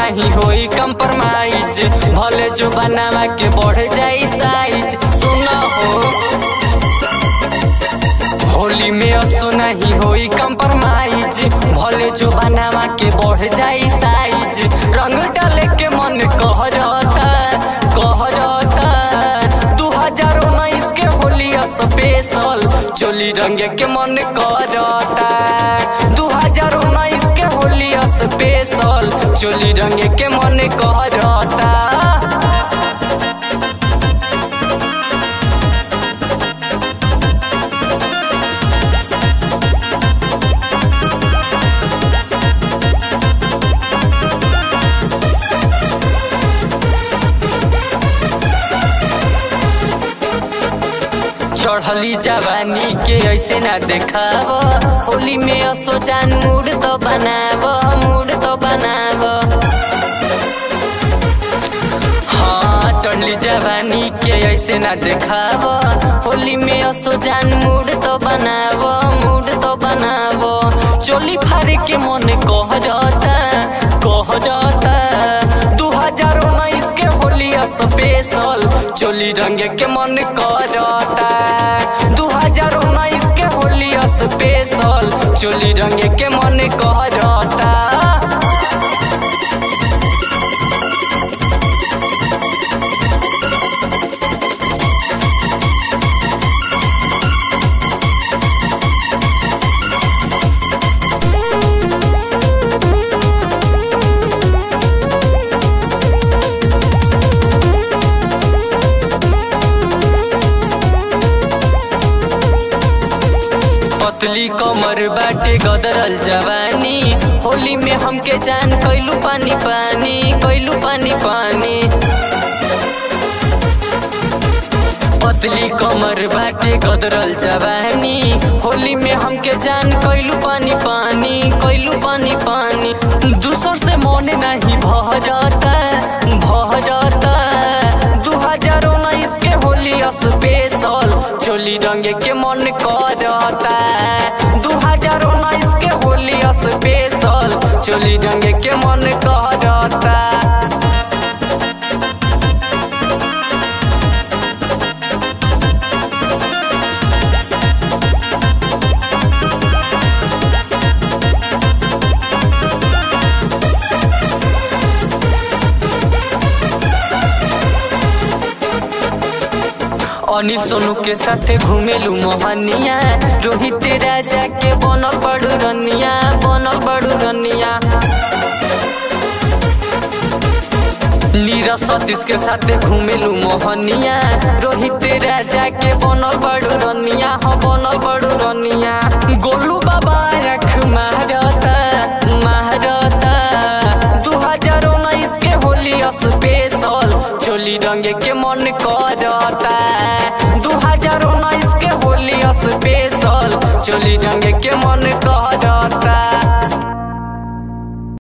नहीं होई कंप्रोमाइज भले जो बनावा के बढ़ जाई साइज सुना हो होली में असो नहीं होई कंप्रोमाइज भले जो बनावा के बढ़ जाई साइज रंग डाले के मन कह रहता कह रहता दू हजार उन्नीस के होली स्पेशल चोली रंग के मन करता दू हजार उन्नीस के होली स्पेशल चोली रंग के मन करता चढ़ली जवानी के ऐसे ना देखाव होली में असो जान मूड तो बनाव मूड तो बनाव हाँ चढ़ली जवानी के ऐसे ना देखाव होली में असो जान मूड तो बनाव मूड तो बनाव चोली फाड़ के मन कह जाता कह जाता दू हजार उन्नीस के होली स्पेशल चोली रंग के मन करता दू हजार उन्नीस के होली स्पेशल चोली रंग के मन करता पतली कमर बाटे गदरल जवानी होली में हमके जान कैलू पानी पानी कैलू पानी पानी पतली कमर बाटे गदरल जवानी होली में हमके जान कैलू पानी पानी कैलू पानी पानी दूसर से मन नहीं भह जाता भह जाता दू हजार उन्नीस के होली स्पेशल चोली रंग के मन करता दू हजार उन्नीस के होली स्पेशल चोली रंग के मन करता अनिल सोनू के साथे घूमेलू मोहनिया रोहित राजा के बनल बड़ू रनिया बनल बड़ू रनिया नीरज सतीश के साथे घूमेलू मोहनिया रोहित राजा के बनल बड़ू रनिया हाँ बनल बड़ू रनिया गोलू बाबा रख मारता मारता दू हजार उन्नीस के होली स्पेशल चोली रंग के मन करता दू हजार उन्नीस के होली स्पेशल चोली रंग के मन करता